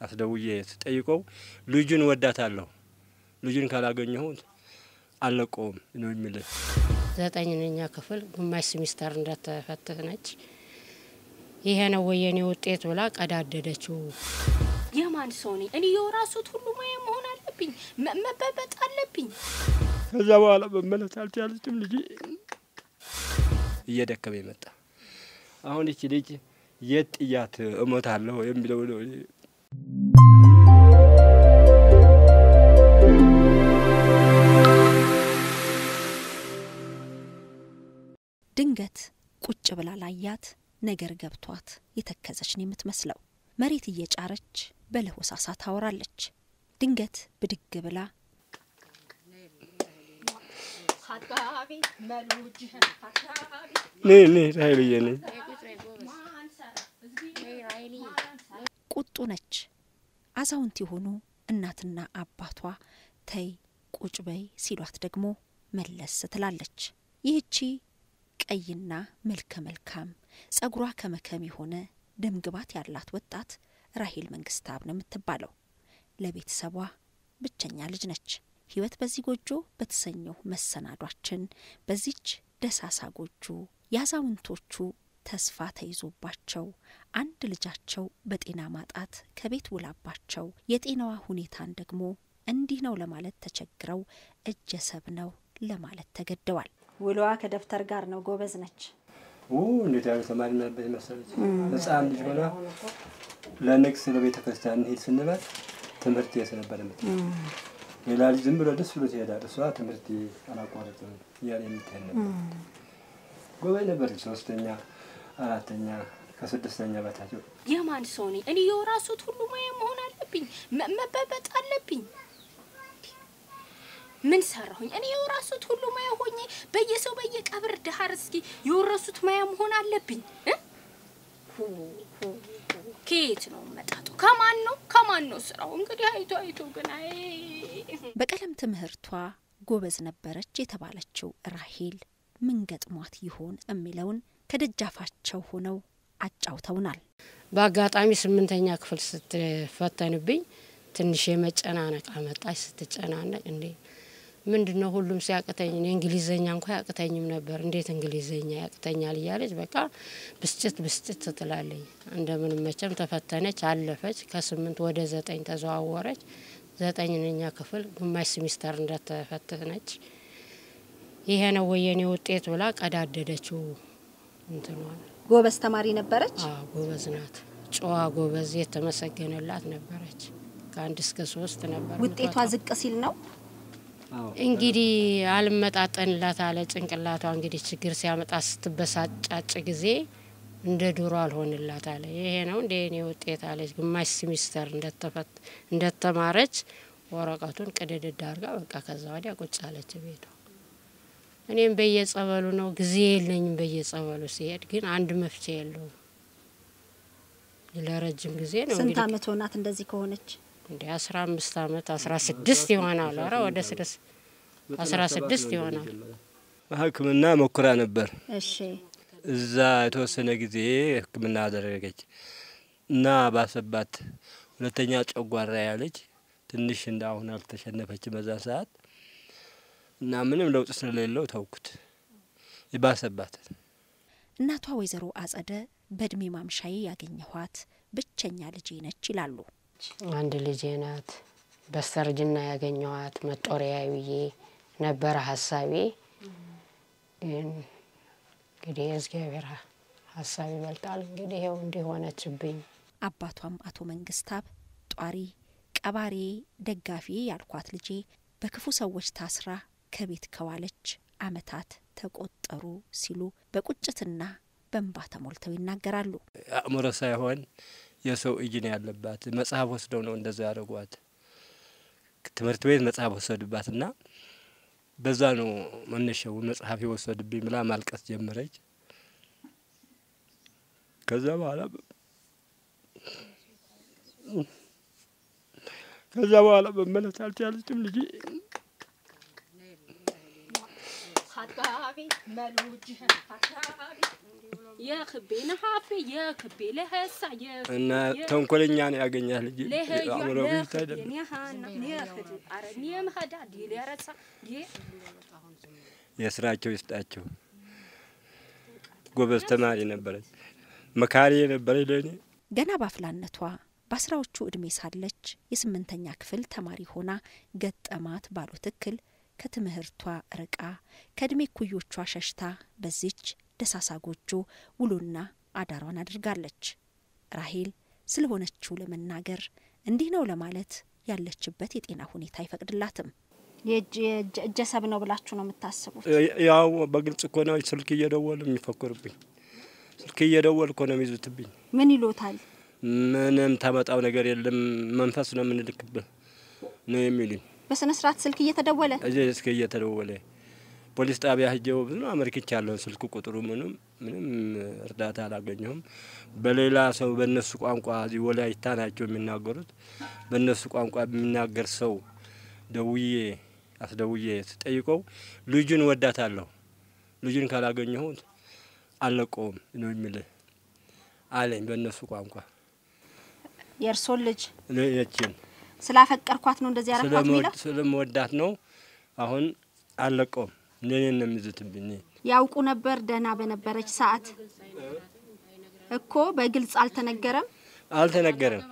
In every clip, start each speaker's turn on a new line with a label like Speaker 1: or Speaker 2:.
Speaker 1: አስደውዬ ስጠይቀው ልጁን ወዳታለሁ፣ ልጁን ካላገኘሁት አልለቀውም ነው የሚል።
Speaker 2: ዘጠኝነኛ ክፍል ግማሽ ሲሚስተር እንደተፈተነች ይሄ ነው ወይ የኔ ውጤት ብላ ቀዳደደችው።
Speaker 3: የማን ሰው ነኝ እኔ? የወራሱት ሁሉ ሙያ መሆን አለብኝ፣ መበበጥ አለብኝ።
Speaker 1: ከዛ በኋላ መመለስ አልቻለችም። ልጅ እየደከመ መጣ። አሁን ይቺ ልጅ የት ጥያት እሞታለሁ የሚለው ነው።
Speaker 4: ድንገት ቁጭ ብላ ላያት ነገር ገብቷት የተከዘች ነው የምትመስለው። መሬት እየጫረች በለሆሳሳ ታወራለች። ድንገት ብድግ ብላ
Speaker 1: ራይልዬ ነኝ
Speaker 4: ቁጡ ነች። አዛውንት የሆኑ እናትና አባቷ ተይ ቁጭ በይ ሲሏት ደግሞ መለስ ትላለች። ይህቺ ቀይና መልከ መልካም ጸጉሯ ከመከም የሆነ ደምግባት ያላት ወጣት ራሄል መንግስታብ ነው የምትባለው። ለቤተሰቧ ብቸኛ ልጅ ነች። ህይወት በዚህ ጎጆ በተሰኘው መሰናዷችን በዚች ደሳሳ ጎጆ የአዛውንቶቹ ተስፋ ተይዞባቸው አንድ ልጃቸው በጤና ማጣት ከቤት ውላባቸው የጤናዋ ሁኔታን ደግሞ እንዲህ ነው ለማለት ተቸግረው እጀሰብ ነው ለማለት ተገደዋል። ውሎዋ ከደብተር ጋር ነው። ጎበዝ ነች።
Speaker 1: እንዴት ያለ ተማሪ ነበር መሰለች። ህፃን ልጅ ሆና ለንግስ ለቤተ ክርስቲያን እንሄድ ስንላት ትምህርት የት ነበር ምት ሌላ ልጅ ዝም ብሎ ደስ ብሎ ትሄዳል። እሷ ትምህርት አላቋረጥም እያለ የምትሄድ ነበር። ጎበዝ ነበረች። ሶስተኛ፣ አራተኛ ከስድስተኛ በታች
Speaker 3: የማን ሰው ነኝ እኔ? የወራሱት ሁሉ ሙያ መሆን አለብኝ፣ መበበጥ አለብኝ። ምን ሰራሁኝ እኔ? የወራሱት ሁሉ ሙያ ሆኜ በየሰው በየቀብር ዳር እስኪ የወረሱት ሙያ መሆን አለብኝ። ከየት ነው መጣጡ? ከማን ነው ከማን ነው ስራው? እንግዲህ አይቶ አይቶ ግን አይ
Speaker 4: በቀለም ትምህርቷ ጎበዝ ነበረች የተባለችው ራሄል ምን ገጥሟት ይሆን የሚለውን ከደጃፋቸው ሆነው አጫውተውናል።
Speaker 2: በአጋጣሚ ስምንተኛ ክፍል ስትፈተንብኝ ትንሽ የመጨናነቅ አመጣች። ስትጨናነቅ እንዴ ምንድን ነው ሁሉም ሲያቅተኝ እኔ እንግሊዘኛ እንኳ ያቅተኝም ነበር፣ እንዴት እንግሊዘኛ ያቅተኛል እያለች በቃ ብስጭት ብስጭት ትላለኝ። እንደምንም መቼም ተፈተነች፣ አለፈች። ከስምንት ወደ ዘጠኝ ተዘዋወረች። ዘጠኝነኛ ክፍል ግማሽ ሲሚስተር እንደተፈተነች ይሄ ነው ወይ የኔ ውጤት ብላ ቀዳደደችው። እንትኗል
Speaker 4: ጎበዝ ተማሪ ነበረች።
Speaker 2: ጎበዝ ናት፣ ጨዋ ጎበዝ፣ የተመሰገነላት ነበረች። ከአንድ እስከ ሶስት ነበር
Speaker 4: ውጤቷ ዝቅ ሲል ነው
Speaker 2: እንግዲህ አልመጣጠንላት አለ ጭንቅላቷ። እንግዲህ ችግር ሲያመጣ ስትበሳጫጭ ጊዜ እንደ ድሮ አልሆንላት አለ። ይሄ ነው እንደ እኔ ውጤት አለች። ግማሽ ሲሚስተር እንደተማረች ወረቀቱን ቅድድድ አድርጋ በቃ ከዛ ወዲያ ቁጭ አለች ቤቷ። እኔም በየጸበሉ ነው ጊዜ የለኝም። በየጸበሉ ሲሄድ ግን አንድ መፍትሄ የለውም። ለረጅም ጊዜ ነው
Speaker 4: ስንት
Speaker 2: እንግዲህ
Speaker 4: አመት ሆናት እንደዚህ ከሆነች?
Speaker 2: እንደ አስራ አምስት አመት አስራ ስድስት ይሆናል። ኧረ ወደ ስድስት አስራ ስድስት ይሆናል።
Speaker 1: ሕክምና ሞክራ ነበር።
Speaker 4: እሺ
Speaker 1: እዛ የተወሰነ ጊዜ ሕክምና አደረገች እና ባሰባት። ሁለተኛ ጨጓራ ያለች ትንሽ እንደ አሁን አልተሸነፈች በዛ ሰዓት እና ምንም ለውጥ ስለሌለው ተውኩት። ይባሰባት።
Speaker 4: እናቷ ወይዘሮ አጸደ በእድሜ ማምሻዬ ያገኘኋት ብቸኛ ልጄ ነች ይላሉ።
Speaker 2: አንድ ልጄ ናት። በስተርጅና ያገኘዋት መጦሪያ ብዬ ነበረ ሀሳቤ። ግን እንግዲህ የእግዚአብሔር ሀሳብ ይበልጣል። እንግዲህ ይኸው እንዲሆነችብኝ
Speaker 4: አባቷም አቶ መንግስታብ ጧሪ ቀባሪ ደጋፊ ያልኳት ልጄ በክፉ ሰዎች ታስራ ከቤት ከዋለች አመታት ተቆጠሩ ሲሉ በቁጭትና በእንባ ተሞልተው ይናገራሉ።
Speaker 1: አእምሮ ሳይሆን የሰው እጅ ነው ያለባት። መጽሐፍ ወስደው ነው እንደዛ ያደረጓት። ትምህርት ቤት መጽሐፍ ወሰዱባት እና በዛ ነው መነሻው መጽሐፍ የወሰዱብኝ ብላ ማልቀስ ጀመረች። ከዛ በኋላ ከዛ በኋላ መመለስ አልቻለችም ልጅ
Speaker 3: አባቤ መሉጅህን አሻቤ የክቤ ነሀፌ የክቤ ለሀሳ
Speaker 1: እና ተንኮለኛ ነው ያገኛል ልጅ አእምሮ ብቻ አይደለም። የስራቸው ይስጣቸው። ጎበዝ ተማሪ ነበረች፣ መካሪ የነበረች ለእኔ
Speaker 4: ገና ባፍላነቷ በአስራዎቹ ዕድሜ ሳለች የስምንተኛ ክፍል ተማሪ ሆና ገጠማት ባሉት እክል ከትምህርቷ ርቃ ከዕድሜ ኩዮቿ ሸሽታ በዚች ደሳሳ ጎጆ ውሎና አዳሯን አድርጋለች። ራሄል ስለሆነችው ለመናገር እንዲህ ነው ለማለት ያለችበት የጤና ሁኔታ አይፈቅድላትም። እጀሰብ ነው ብላችሁ ነው የምታስቡት?
Speaker 1: ያው በግልጽ እኮ ነው ስልክ እየደወሉ የሚፈክሩብኝ። ስልክ እየደወሉ እኮ ነው የሚይዙትብኝ።
Speaker 4: ምን ይሎታል?
Speaker 1: ምንም ታመጣው ነገር የለም መንፈስ ነው የምንልክብህ ነው የሚሉኝ።
Speaker 4: በስነ ስርዓት ስልክ እየተደወለ
Speaker 1: እዚህ እስከ እየተደወለ ፖሊስ ጣቢያ ሂጄው ብዙ አመልክቻለሁ። ስልክ ቁጥሩ ምንም ምንም እርዳታ አላገኘሁም። በሌላ ሰው በእነሱ ቋንቋ እዚህ ወላይታ ናቸው የሚናገሩት። በእነሱ ቋንቋ የሚናገር ሰው ደውዬ አስደውዬ ስጠይቀው ልጁን ወዳታለሁ፣ ልጁን ካላገኘሁት አልለቀውም ነው የሚልህ አለኝ በእነሱ ቋንቋ
Speaker 4: የእርሶን ልጅ
Speaker 1: የችን
Speaker 4: ስላፈቀርኳት ነው እንደዚህ ያረኳት የሚለው
Speaker 1: ስለመወዳት ነው። አሁን አልለቀውም እኔን ነው የሚዝትብኝ።
Speaker 4: ያውቁ ነበር ደህና በነበረች ሰዓት እኮ በግልጽ አልተነገረም።
Speaker 1: አልተነገረም።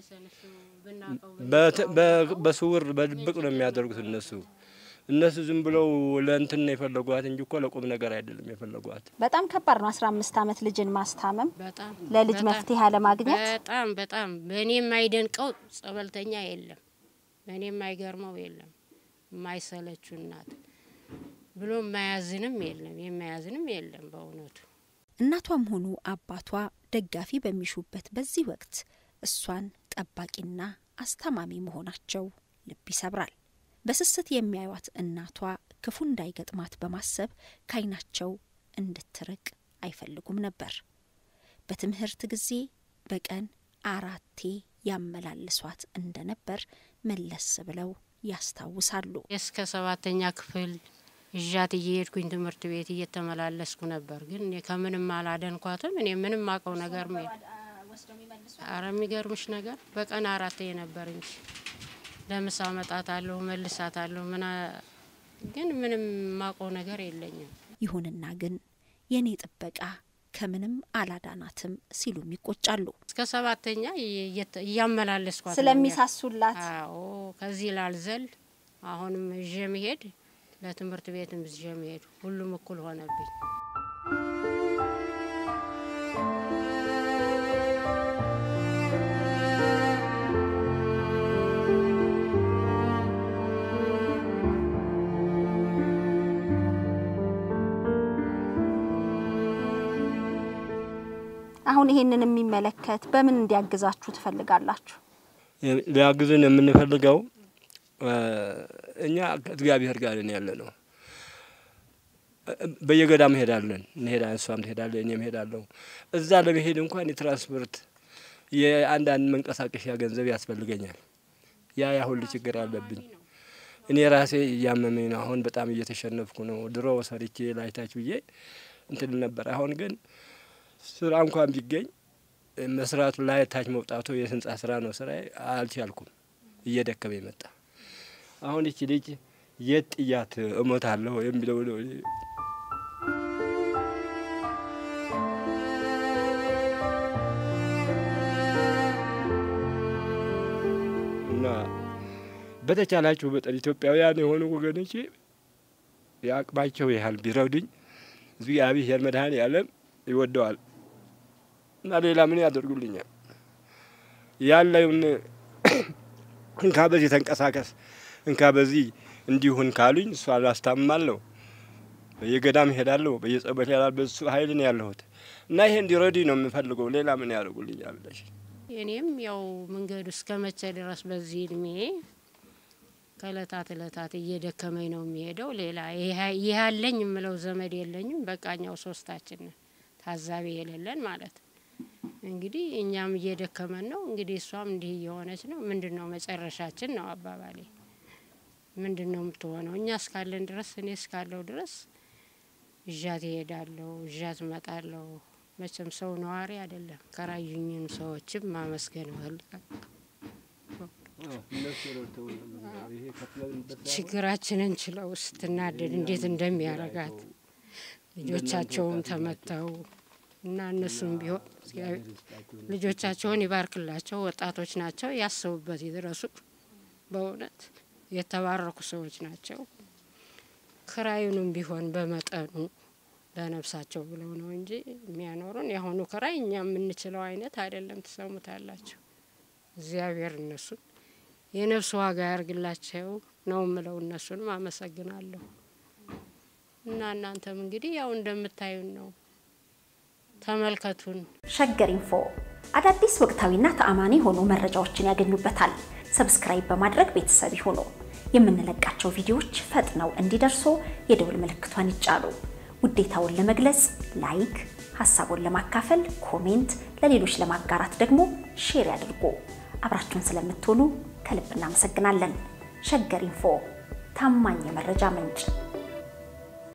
Speaker 1: በስውር በድብቅ ነው የሚያደርጉት እነሱ እነሱ ዝም ብለው ለእንትን ነው የፈለጓት እንጂ እኮ ለቁም ነገር አይደለም የፈለጓት።
Speaker 4: በጣም ከባድ ነው። አስራ አምስት አመት ልጅን ማስታመም
Speaker 2: በጣም
Speaker 4: ለልጅ
Speaker 2: በጣም
Speaker 4: መፍትሄ አለማግኘት
Speaker 2: በጣም በጣም በእኔ የማይደንቀው ጸበልተኛ የለም፣ በእኔ የማይገርመው የለም። የማይሰለችው እናት ብሎ የማያዝንም የለም፣ የማያዝንም የለም በእውነቱ
Speaker 4: እናቷም ሆኑ አባቷ ደጋፊ በሚሹበት በዚህ ወቅት እሷን ጠባቂና አስታማሚ መሆናቸው ልብ ይሰብራል። በስስት የሚያዩት እናቷ ክፉ እንዳይገጥማት በማሰብ ካይናቸው እንድትርቅ አይፈልጉም ነበር። በትምህርት ጊዜ በቀን አራቴ ያመላልሷት እንደነበር መለስ ብለው ያስታውሳሉ።
Speaker 2: እስከ ሰባተኛ ክፍል እዣት እየሄድኩኝ ትምህርት ቤት እየተመላለስኩ ነበር። ግን እኔ ከምንም አላደንኳትም። እኔ ምንም አውቀው ነገር ሜ አረ የሚገርምሽ ነገር በቀን አራቴ ነበር እንጂ ለምሳ መጣታለሁ መልሳታለሁ። ምና ግን ምንም ማውቀው ነገር የለኝም።
Speaker 4: ይሁንና ግን የእኔ ጥበቃ ከምንም አላዳናትም ሲሉም ይቆጫሉ።
Speaker 2: እስከ ሰባተኛ እየተ- እያመላለስኳት ነው
Speaker 4: ስለሚሳሱላት
Speaker 2: አዎ ከዚህ ላልዘል አሁንም ይዤ መሄድ ለትምህርት ቤትም ይዤ መሄድ ሁሉም እኩል ሆነብኝ።
Speaker 4: አሁን ይሄንን የሚመለከት በምን እንዲያግዛችሁ ትፈልጋላችሁ?
Speaker 1: ሊያግዙን የምንፈልገው እኛ ከእግዚአብሔር ጋር ነን ያለ ነው። በየገዳም ሄዳለን እንሄዳ እሷም ትሄዳለ እኔም ሄዳለሁ። እዛ ለመሄድ እንኳን የትራንስፖርት የአንዳንድ መንቀሳቀሻ ገንዘብ ያስፈልገኛል። ያ ያ ሁሉ ችግር አለብኝ። እኔ ራሴ እያመመኝ ነው። አሁን በጣም እየተሸነፍኩ ነው። ድሮ ሰርቼ ላይታች ብዬ እንትን ነበር። አሁን ግን ስራ እንኳን ቢገኝ መስራቱ ላይ ታች መውጣቱ የህንጻ ስራ ነው ስራ አልቻልኩም። እየደከመ መጣ። አሁን ይቺ ልጅ የት ጥያት እሞታለሁ የሚለው ነው። እና በተቻላችሁ መጠን ኢትዮጵያውያን የሆኑ ወገኖቼ የአቅማቸው ያህል ቢረዱኝ እግዚአብሔር መድኃኔዓለም ይወደዋል እና ሌላ ምን ያደርጉልኛል? ያለውን እንካ በዚህ ተንቀሳቀስ እንካ በዚህ እንዲሁን ካሉኝ እሷ አላስታምማለሁ። በየገዳም እሄዳለሁ፣ በየጸበል ያላል በሱ ኃይል ነው ያለሁት እና ይሄ እንዲረዱኝ ነው የምፈልገው። ሌላ ምን ያደርጉልኛል ብለሽ
Speaker 2: እኔም ያው መንገዱ እስከ መቼ ድረስ በዚህ እድሜ ከእለታት እለታት እየደከመኝ ነው የሚሄደው። ሌላ ይህ አለኝ የምለው ዘመድ የለኝም። በቃኛው ሶስታችን ነን ታዛቢ የሌለን ማለት እንግዲህ እኛም እየደከመን ነው። እንግዲህ እሷም እንዲህ እየሆነች ነው። ምንድን ነው መጨረሻችን ነው አባባሌ። ምንድን ነው የምትሆነው? እኛ እስካለን ድረስ እኔ እስካለው ድረስ እዣት እሄዳለሁ፣ እዣት እመጣለሁ። መቼም ሰው ነዋሪ አይደለም። ከራዩኝም ሰዎችም ማመስገን እፈልጋለሁ።
Speaker 1: እነሱ ረድተው ይሄ ከፍለንበት ሳይሆን
Speaker 2: ችግራችንን ችለው ስትናደድ እንዴት እንደሚያረጋት ልጆቻቸውም ተመተው እና እነሱም ቢሆን እግዚአብሔር ልጆቻቸውን ይባርክላቸው። ወጣቶች ናቸው፣ ያሰቡበት ይድረሱ። በእውነት የተባረኩ ሰዎች ናቸው። ክራዩንም ቢሆን በመጠኑ ለነፍሳቸው ብለው ነው እንጂ የሚያኖሩን የአሁኑ ክራይ እኛ የምንችለው አይነት አይደለም። ትሰሙታላችሁ። እግዚአብሔር እነሱን የነፍስ ዋጋ ያርግላቸው ነው ምለው። እነሱንም አመሰግናለሁ። እና እናንተም እንግዲህ ያው እንደምታዩን ነው። ተመልከቱን።
Speaker 4: ሸገር ኢንፎ አዳዲስ ወቅታዊና ተአማኒ የሆኑ መረጃዎችን ያገኙበታል። ሰብስክራይብ በማድረግ ቤተሰብ ይሁኑ። የምንለቃቸው ቪዲዮዎች ፈጥነው እንዲደርሱ የደውል ምልክቷን ይጫኑ። ውዴታውን ለመግለጽ ላይክ፣ ሀሳቡን ለማካፈል ኮሜንት፣ ለሌሎች ለማጋራት ደግሞ ሼር ያድርጉ። አብራችሁን ስለምትሆኑ ከልብ እናመሰግናለን። ሸገር ኢንፎ ታማኝ የመረጃ ምንጭ